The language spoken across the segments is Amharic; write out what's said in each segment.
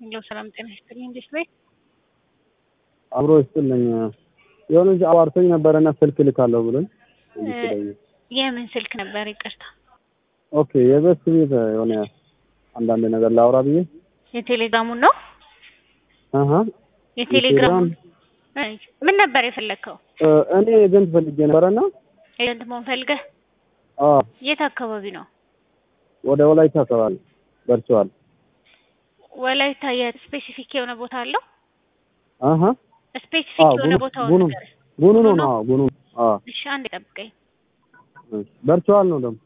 ሄሎ ሰላም ጤና ይስጥልኝ። እንዴት ነህ? አብሮ ይስጥልኝ። የሆነ ልጅ አዋርቶኝ ነበረና ስልክ ልካለሁ ብሎኝ እንዲስለኝ። የምን ስልክ ነበር? ይቅርታ። ኦኬ የበስ ቤት የሆነ አንዳንድ ነገር ላውራ ብዬ የቴሌግራሙን ነው? አሀ የቴሌግራሙን ምን ነበር የፈለግከው? እኔ ኤጀንት ፈልጌ ነበረና ኤጀንት መሆን ፈልገህ? አዎ የት አካባቢ ነው? ወደ ወላይታ አካባቢ ደርሰዋል። ወላይታ የስፔሲፊክ የሆነ ቦታ አለው? አሀ ስፔሲፊክ የሆነ ቦታው ጉኑ ነገር ጉኑ ነው ነው ጉኑ አዎ እሺ፣ አንድ ጠብቀኝ። ደርሰዋል ነው ደግሞ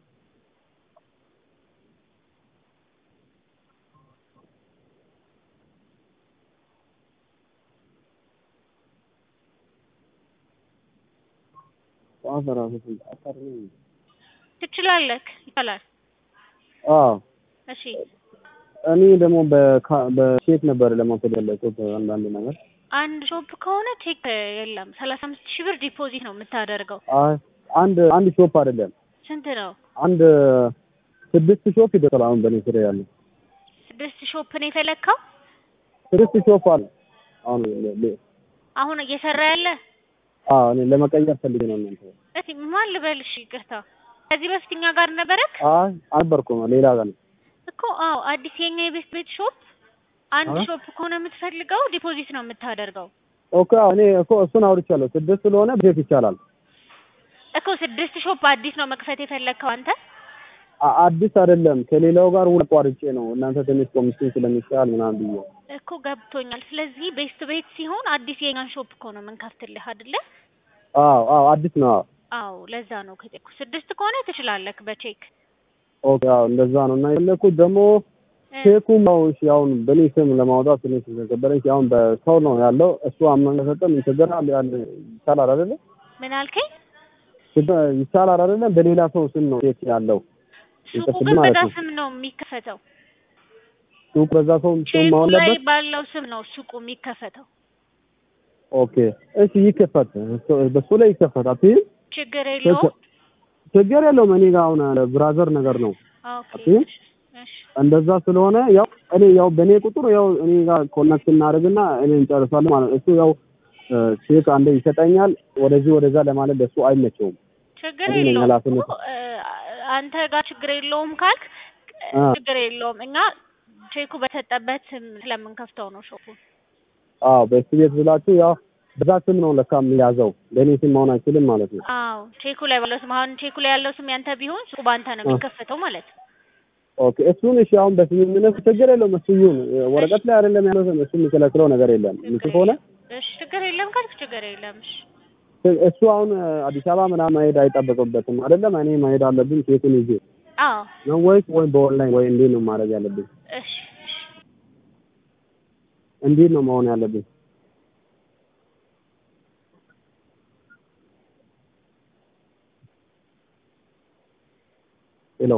ትችላለህ፣ ይቻላል። አዎ እሺ እኔ ደግሞ በካ- በቼክ ነበር ለመውሰድ ያለኩት አንዳንድ ነገር አንድ ሾፕ ከሆነ ቼክ የለም። ሰላሳ አምስት ሺህ ብር ዲፖዚት ነው የምታደርገው። አይ አንድ አንድ ሾፕ አይደለም ስንት ነው? አንድ ስድስት ሾፕ ይደርሳል። አሁን በእኔ ስር ያለ ስድስት ሾፕ ነው የፈለግከው? ስድስት ሾፕ አለ። አሁን ለ- ለ- አሁን እየሰራ ያለ አዎ እኔ ለመቀየር ፈልጌ ነው እናንተ እስቲ ማን ልበልሽ? ይቅርታ ከዚህ በፊት እኛ ጋር ነበረክ አይ አልነበርኩም ሌላ ጋር ነው እኮ። አዎ አዲስ የኛ የቤት ቤት ሾፕ አንድ አዎ። ሾፕ ከሆነ የምትፈልገው ዲፖዚት ነው የምታደርገው ኦኬ አዎ እኔ እኮ እሱን አውርቻለሁ። ስድስት ስለሆነ ብሬክ ይቻላል። እኮ። ስድስት ሾፕ አዲስ ነው መክፈት የፈለግከው አንተ? አ- አዲስ አይደለም ከሌላው ጋር ውል አቋርጬ ነው እናንተ ትንሽ ኮሚሽን ስለሚሻል ምናምን ብዬ እኮ ገብቶኛል። ስለዚህ ቤስት ቤት ሲሆን አዲስ የኛን ሾፕ እኮ ነው የምንከፍትልህ አይደለ? አዎ አዎ አዲስ ነው። አዎ አዎ ለዛ ነው ከጠየኩ። ስድስት ከሆነ ትችላለህ በቼክ ኦኬ አዎ እንደዛ ነው እና የፈለኩት ደግሞ እ፣ ቼኩም ያው እሺ አሁን በእኔ ስም ለማውጣት ትንሽ ተከበረኝ። አሁን በሰው ነው ያለው እሱ አመን ከሰጠን ችግር አለ ያለ ይቻላል አይደለ? ምን አልከኝ? ችግር ይቻላል አይደለ? በሌላ ሰው ስም ነው ቼክ ያለው ሱቁ ይከፍል ግን ማለት በዛ ነው። ስም ነው የሚከፈተው። ሱቅ በዛ ሰው ስም ቼኩ መሆን ላይ አለበት። ባለው ስም ነው ሱቁ የሚከፈተው። ኦኬ እሺ ይከፈት፣ እሱ- በሱ ላይ ይከፈት። አትይም ችግር የለውም። ችግር የለውም። እኔ ጋር አሁን ብራዘር ነገር ነው ኦኬ አትይም? እሺ እንደዛ ስለሆነ ያው እኔ ያው በእኔ ቁጥር ያው እኔ ጋር ኮኔክት እናደርግና እኔ እንጨርሳለን ማለት ነው። እሱ ያው ቼክ አንዴ ይሰጠኛል፣ ወደዚህ ወደዛ ለማለት ለሱ አይመቸውም። ችግር እኔ ነኝ የለውም ኃላፊነት። እኮ፣ እ፣ አንተ ጋር ችግር የለውም ካልክ እ፣ አ። ችግር የለውም። እኛ ቼኩ በተሰጠበት ስም ስለምንከፍተው ነው ሾፑ። አዎ በሱ ቤት ብላችሁ ያው በዛ ስም ነው ለካ የሚያዘው በእኔ ስም መሆን አይችልም ማለት ነው። አዎ ቼኩ ላይ ባለው ስም አሁን ቼኩ ላይ ያለው ስም ያንተ ቢሆን ሱቁ ባንተ ነው አ። የሚከፈተው ማለት ነው። ኦኬ እሱን እሺ፣ አሁን በስምምነት ችግር የለውም። እሱ ይሁን ወረቀት ላይ አይደለም ያለው እሱ የሚከለክለው ነገር የለም። እሱ ችግር ከሆነ የለም። እሺ ችግር የለም ካልክ ችግር የለም። እሺ እሱ አሁን አዲስ አበባ ምናምን መሄድ አይጠበቅበትም አይደለም። እኔ መሄድ አለብኝ ኬቱን ይዤ አዎ ነው ወይስ ወይ በኦንላይን ወይ እንዴት ነው ማድረግ ያለብኝ? እሺ እሺ እንዴት ነው መሆን ያለብኝ? ሄሎ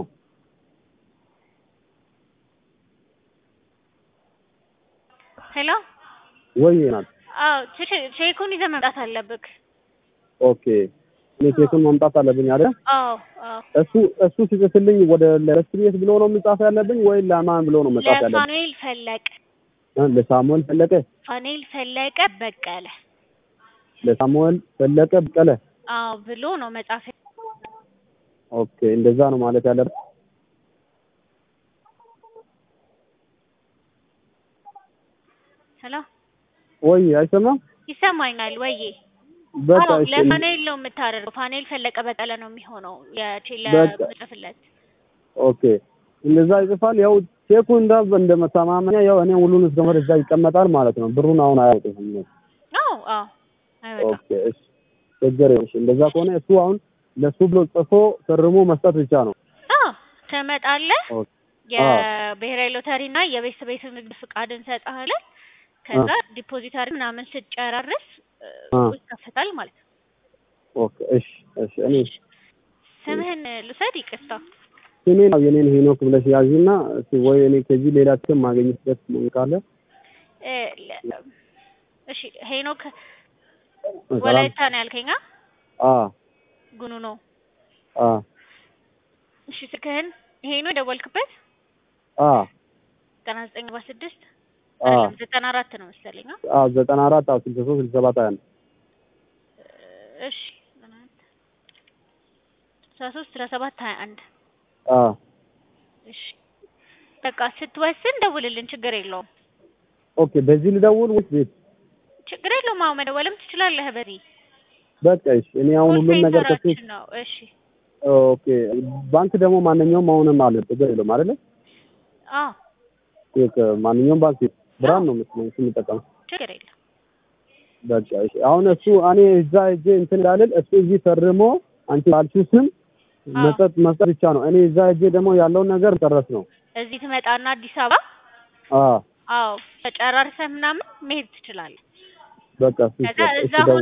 ሄሎ ወይ ናት። አዎ ቼ- ቼኩን ይዘህ መምጣት አለብክ። ኦኬ እኔ ኬቱን ማምጣት አለብኝ አይደል? አዎ አዎ እሱ እሱ ሲጽፍልኝ ወደ ለረስቤት ብሎ ነው መጻፍ ያለብኝ ወይ ለማን ብሎ ነው መጻፍ ያለብኝ? ለፋኑኤል ፈለቀ እ ለሳሙኤል ፈለቀ ፋኑኤል ፈለቀ በቀለ ለሳሙኤል ፈለቀ በቀለ። አዎ ብሎ ነው መጻፍ ኦኬ እንደዛ ነው ማለት ያለብኝ። ሄሎ ወይ አይሰማም? ይሰማኛል ወዬ? በቃ አዎ እሺ ለፋኑኤል ነው የምታደርገው። ፋኑኤል ፈለቀ በቀለ ነው የሚሆነው የቼለ በቃ። ምጽፍለት። ኦኬ እንደዛ ይጽፋል። ያው ቼኩ እንዳ እንደመተማመኛ ያው እኔ ሁሉን እስከመር እዛ ይቀመጣል ማለት ነው። ብሩን አሁን አያውቅም። አዎ አዎ አይወጣም። ኦኬ እሺ ችግር የለም። እሺ እንደዛ ከሆነ እሱ አሁን ለሱ ብሎ ጽፎ ፈርሞ መስጠት ብቻ ነው። አዎ ትመጣለህ። ኦኬ የብሔራዊ ሎተሪ እና የቤት ቤት ንግድ ፍቃድ እንሰጥሃለን። ከዛ ዲፖዚታሪ ምናምን ስጨራርስ እ፣ አ። ይከፈታል ማለት ነው። ኦኬ እሺ እሺ እኔ ስምህን ልውሰድ? ይቅርታ። ስሜ ነው የኔን ሄኖክ ብለሽ ያዥና እስኪ ወይ እኔ ከዚህ ሌላ ስም ማግኘትበት መንገድ ካለ እ፣ ለ- እሺ ሄኖክ ሰላም። ወላይታ ነው ያልከኝ? አ? አ ጉኑ ነው። አ እሺ ስልክህን ይሄ ነው የደወልክበት? አ ዘጠና ዘጠኝ አርባ ስድስት አዎ አይደለም ዘጠና አራት ነው መሰለኝ። አ? አዎ ዘጠና አራት አዎ ስልሳ ሶስት ስልሳ ሰባት ሀያ አንድ እሺ ዘጠና አራት ስልሳ ሶስት ስልሳ ሰባት ሀያ አንድ አዎ እሺ በቃ ስትወስን ደውልልን፣ ችግር የለውም ኦኬ በዚህ ልደውል ወይስ ቤት ችግር የለውም። አሁን መደወልም ትችላለህ በዚህ በቃ እሺ እኔ አሁን ኮል ሁሉም ነገር ከሱ ሴንተራችን ነው። እሺ ኦኬ ባንክ ደግሞ ማንኛውም አሁንም አለ ችግር የለውም አይደለ አዎ ቼክ ማንኛውም ባንክ ብርሃን ነው መስሎኝ እሱ የሚጠቀመው ችግር የለም። በቃ እሺ አሁን እሱ እኔ እዛ ሂጄ እንትን ላልል እሱ እዚህ ፈርሞ አንቺ ባልሽው ስም አዎ። መስጠት መስጠት ብቻ ነው እኔ እዛ ሂጄ ደግሞ ያለውን ነገር ጨረስ ነው እዚህ ትመጣና አዲስ አበባ አዎ አዎ ተጨራርሰህ ምናምን መሄድ ትችላለህ። በቃ እሱ ከዛ እሱ እዛ ደውል